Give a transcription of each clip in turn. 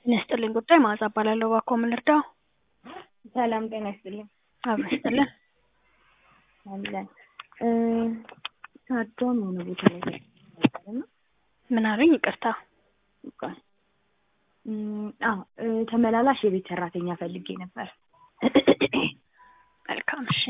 ጤና ይስጥልኝ ጉዳይ መዓዛ እባላለሁ። እባክዎ ምን ልርዳዎ? ሰላም ጤና ይስጥልኝ። አብሮ ይስጥልን። አለን እ ሳዶም የሆነ ቦታ ላይ ነበርና ምን አሉኝ? ይቅርታ። ቆይ እም፣ አዎ እ ተመላላሽ የቤት ሰራተኛ ፈልጌ ነበር። መልካም እሺ።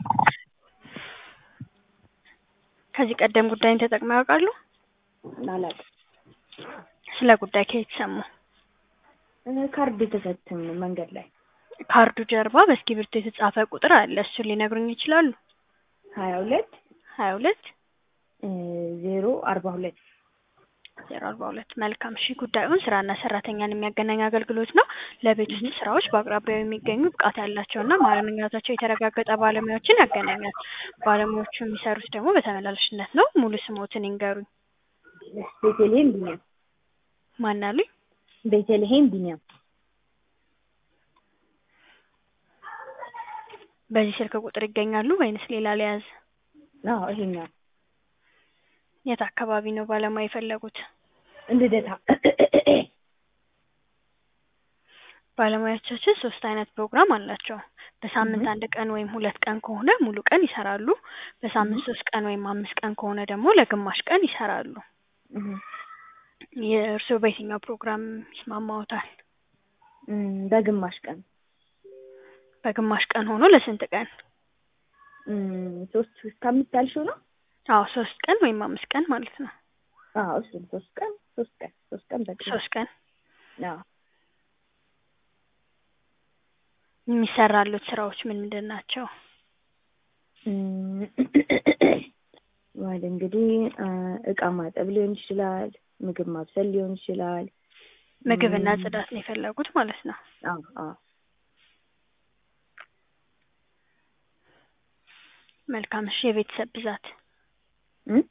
ከዚህ ቀደም ጉዳይን ተጠቅመው ያውቃሉ? አላውቅም። ስለ ጉዳይ ከየት ሰሙ? እ ካርድ የተሰጠኝ መንገድ ላይ ካርዱ ጀርባ በእስክሪብቶ የተጻፈ ቁጥር አለ። እሱን ሊነግሩኝ ይችላሉ? ሀያ ሁለት ሀያ ሁለት እ ዜሮ አርባ ሁለት ዜሮ አርባ ሁለት መልካም እሺ። ጉዳዩን ስራና ሰራተኛን የሚያገናኝ አገልግሎት ነው። ለቤት ውስጥ ስራዎች በአቅራቢያው የሚገኙ ብቃት ያላቸውና ማንነታቸው የተረጋገጠ ባለሙያዎችን ያገናኛል። ባለሙያዎቹ የሚሰሩት ደግሞ በተመላላሽነት ነው። ሙሉ ስሞትን ይንገሩኝ። ቤተልሔም ቢኒያም ማን አሉኝ? ቤተልሔም ቢኒያም በዚህ ስልክ ቁጥር ይገኛሉ ወይንስ ሌላ ሊያዝ? አዎ ይሄኛው የት አካባቢ ነው ባለሙያ የፈለጉት? ልደታ ባለሙያዎቻችን ሶስት አይነት ፕሮግራም አላቸው። በሳምንት አንድ ቀን ወይም ሁለት ቀን ከሆነ ሙሉ ቀን ይሰራሉ። በሳምንት ሶስት ቀን ወይም አምስት ቀን ከሆነ ደግሞ ለግማሽ ቀን ይሰራሉ። እህ የእርስዎ በየትኛው ፕሮግራም ይስማማዎታል? እም፣ በግማሽ ቀን በግማሽ ቀን ሆኖ ለስንት ቀን? እም፣ ሶስት እስከ አምስት ያልሽው ነው? አዎ ሶስት ቀን ወይም አምስት ቀን ማለት ነው። አዎ እሱን ሶስት ቀን ሶስት ቀን ሶስት ቀን በቂ ነው። ሶስት ቀን አዎ የሚሰራሉት ስራዎች ምን ምንድን ናቸው? እም፣ ወደ እንግዲህ እ እቃ ማጠብ ሊሆን ይችላል፣ ምግብ ማብሰል ሊሆን ይችላል። ምግብና እም፣ ጽዳት ነው የፈለጉት ማለት ነው። አዎ አዎ መልካም እሺ። የቤተሰብ ብዛት እም፣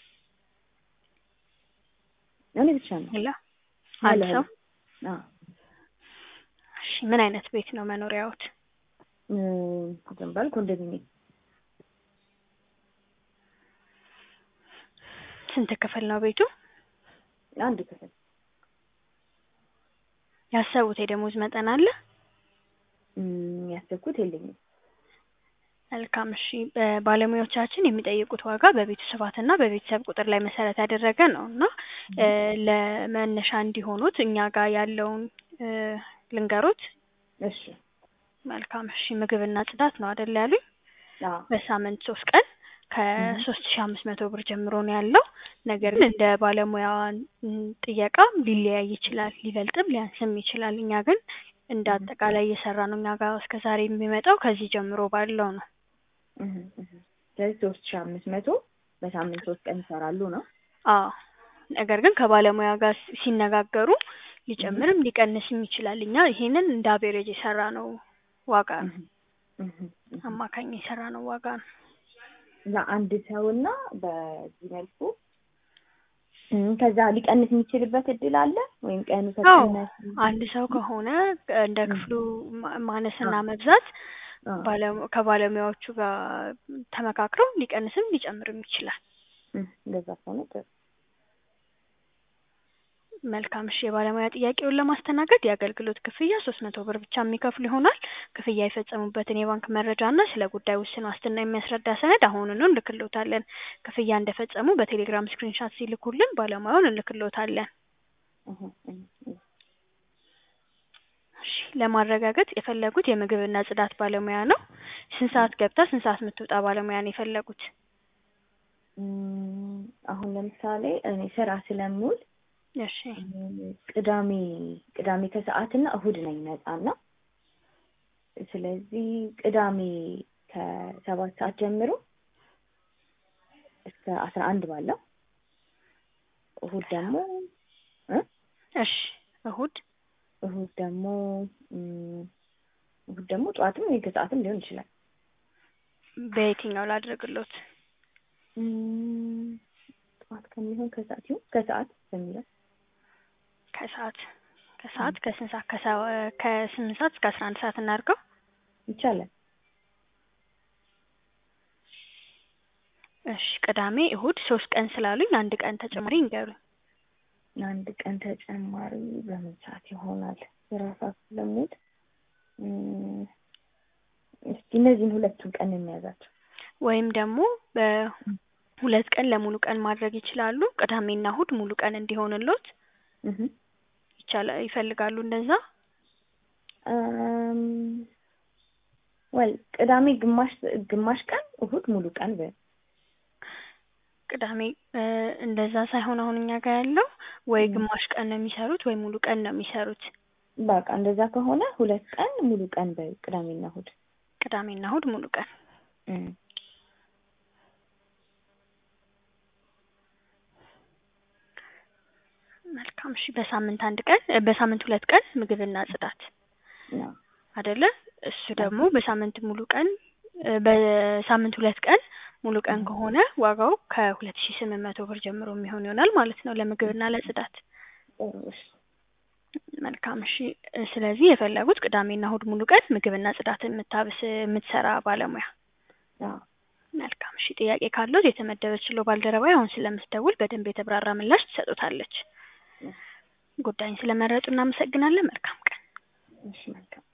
እኔ ብቻ ነው። ሌላ አለ አንድ ሰው? አዎ እሺ ምን አይነት ቤት ነው መኖሪያዎት? እም፣ ዝም ባል ኮንዶሚኒየም ስንት ክፍል ነው ቤቱ? አንድ ክፍል ያሰቡት የደሞዝ መጠን አለ? እም፣ ያሰብኩት የለኝም። መልካም እሺ። በባለሙያዎቻችን የሚጠይቁት ዋጋ በቤቱ ስፋትና በቤተሰብ ቁጥር ላይ መሰረት ያደረገ ነው እና እ ለመነሻ እንዲሆኑት እኛ ጋር ያለውን እ ልንገሮት። እሺ መልካም እሺ። ምግብና ጽዳት ነው አይደል ያሉኝ? አዎ በሳምንት ሶስት ቀን ከሶስት ሺህ አምስት መቶ ብር ጀምሮ ነው ያለው። ነገር ግን እንደ ባለሙያ ጥየቃ ሊለያይ ይችላል፣ ሊበልጥም ሊያንስም ይችላል። እኛ ግን እንደ አጠቃላይ እየሰራ ነው እኛ ጋር እስከ ዛሬ የሚመጣው ከዚህ ጀምሮ ባለው ነው። እህ እህ ስለዚህ ሶስት ሺህ አምስት መቶ በሳምንት ሶስት ቀን ይሰራሉ ነው? አዎ ነገር ግን ከባለሙያ ጋር ሲነጋገሩ ሊጨምርም ሊቀንስም ይችላል። እኛ ይሄንን እንደ አቬሬጅ የሰራ ነው ዋጋ ነው። እህ እህ አማካኝ የሰራ ነው ዋጋ ነው። ለአንድ ሰውና በዚህ መልኩ እም፣ ከዛ ሊቀንስ የሚችልበት እድል አለ ወይም ቀኑ አዎ ከቀነሰ አንድ ሰው ከሆነ እንደ ክፍሉ ማ- ማነስና መብዛት አዎ ባለሙ- ከባለሙያዎቹ ጋር ተመካክረው ሊቀንስም ሊጨምርም ይችላል። እም፣ እንደዛ ከሆነ ጥሩ። መልካም እሺ። የባለሙያ ጥያቄውን ለማስተናገድ የአገልግሎት ክፍያ ሶስት መቶ ብር ብቻ የሚከፍሉ ይሆናል። ክፍያ የፈጸሙበትን የባንክ መረጃ እና ስለ ጉዳዩ ውስን ዋስትና የሚያስረዳ ሰነድ አሁኑኑ እንልክሎታለን። ክፍያ እንደፈጸሙ በቴሌግራም ስክሪንሻት ሲልኩልን ባለሙያውን እንልክሎታለን። እህ እህ እህ እሺ ለማረጋገጥ የፈለጉት የምግብና ጽዳት ባለሙያ ነው። ስንት ሰዓት ገብታ ስንት ሰዓት የምትወጣ ባለሙያ ነው የፈለጉት? እም፣ አሁን ለምሳሌ እኔ ስራ ስለምውል እሺ ቅዳሜ ቅዳሜ ከሰዓትና እሁድ ነኝ ነፃና ስለዚህ ቅዳሜ ከሰባት ሰዓት ጀምሮ እስከ አስራ አንድ ባለው እሁድ ደግሞ እ እሺ እሁድ እሁድ ደግሞ እም፣ እሁድ ደግሞ ጠዋትም ወይ ከሰዓትም ሊሆን ይችላል። በየትኛው ላድርግሎት? እም፣ ጠዋት ከሚሆን ከሰዓት ይሁን ከሰዓት በሚለው ከሰዓት ከሰዓት ከስንት ሰዓት ከሰ- ከስምንት ሰዓት እስከ አስራ አንድ ሰዓት እናድርገው። ይቻላል። እሺ ቅዳሜ እሁድ ሶስት ቀን ስላሉኝ አንድ ቀን ተጨማሪ ይንገሩኝ። አንድ ቀን ተጨማሪ በምን ሰዓት ይሆናል? ስራ ሰዓት ስለምውል እም፣ እስኪ እነዚህን ሁለቱን ቀን የሚያዛቸው ወይም ደግሞ በሁለት ቀን ለሙሉ ቀን ማድረግ ይችላሉ። ቅዳሜና እሁድ ሙሉ ቀን እንዲሆንሎት እህ ይቻላል ይፈልጋሉ እንደዛ? እም፣ ወል ቅዳሜ ግማሽ ግማሽ ቀን እሁድ ሙሉ ቀን በ ቅዳሜ እ እንደዛ ሳይሆን አሁን እኛ ጋር ያለው ወይ እም። ግማሽ ቀን ነው የሚሰሩት ወይ ሙሉ ቀን ነው የሚሰሩት። በቃ እንደዛ ከሆነ ሁለት ቀን ሙሉ ቀን በ ቅዳሜና እሁድ ቅዳሜና እሁድ ሙሉ ቀን እም። መልካም እሺ። በሳምንት አንድ ቀን እ በሳምንት ሁለት ቀን ምግብና ጽዳት ነው አይደለ? እሱ ደግሞ በሳምንት ሙሉ ቀን እ በሳምንት ሁለት ቀን ሙሉ ቀን ከሆነ ዋጋው ከሁለት ሺህ ስምንት መቶ ብር ጀምሮ የሚሆን ይሆናል ማለት ነው ለምግብና ለጽዳት። ጥሩ እሺ መልካም እሺ። እ ስለዚህ የፈለጉት ቅዳሜና እሁድ ሙሉ ቀን ምግብና ጽዳት የምታብስ የምትሰራ ባለሙያ። አዎ መልካም እሺ። ጥያቄ ካለዎት የተመደበችለው ባልደረባ አሁን ስለምትደውል በደንብ የተብራራ ምላሽ ትሰጡታለች። ጉዳይን ስለመረጡ እናመሰግናለን። መልካም ቀን። እሺ መልካም